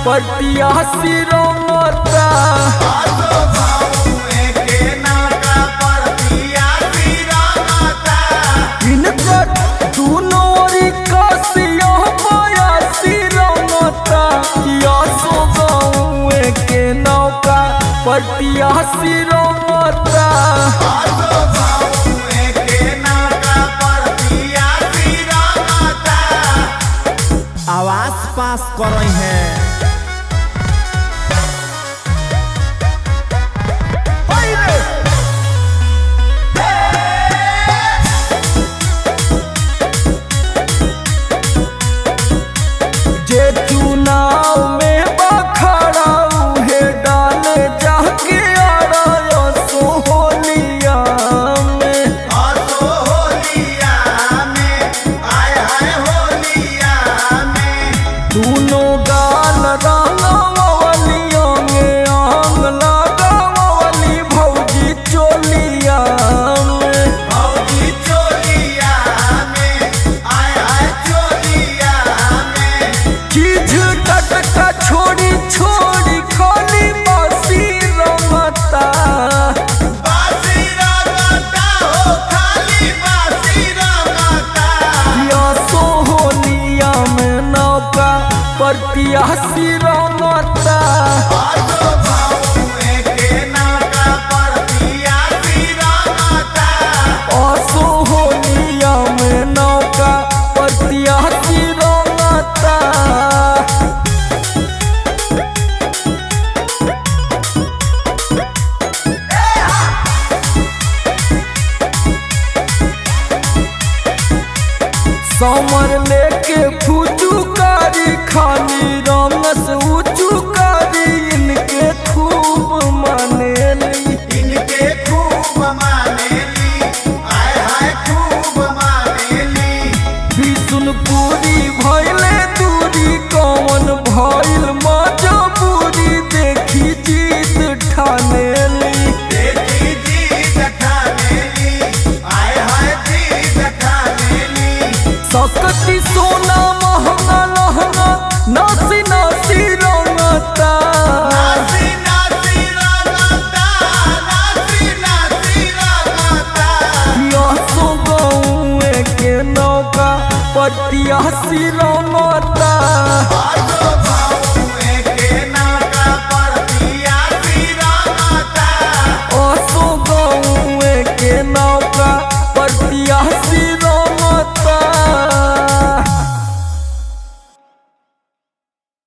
पटिया सिरमता इनकर दुनो ओरी कसिया माया सिरमता किया सो गाँवे के नौका पटिया सिरमता आवाज पास कर रही है जे चुनाव में बखड़ा उहे डाले जाके आड़ा सोहलिया में दोनों गाल रंगवलियों में आंग लगावली भौजी चोलिया में चीज टटका छोड़ी छोड़ी खाली बासी रमता या सोहलिया में नौका पर पियासी रमता असोहलिया में नौका पर पियासी रमता समर लेके फुचुकारी खाली रंगस उचुकारी इनके खूब मानेली इनके खूब मानेली आय हाय खूब मानेली बिशुनपुरी भैले दूरी कौन भइल मजबूरी देखी जीत ठानेली देखी जीत ठानेली आय हाय जीत ठानेली सकती सोना महंगा लहंगा नासी नासी रंगता नासी नासी रंगता नासी नासी रंगता पियासो गाँवे के नौका पटिया सिरमता आ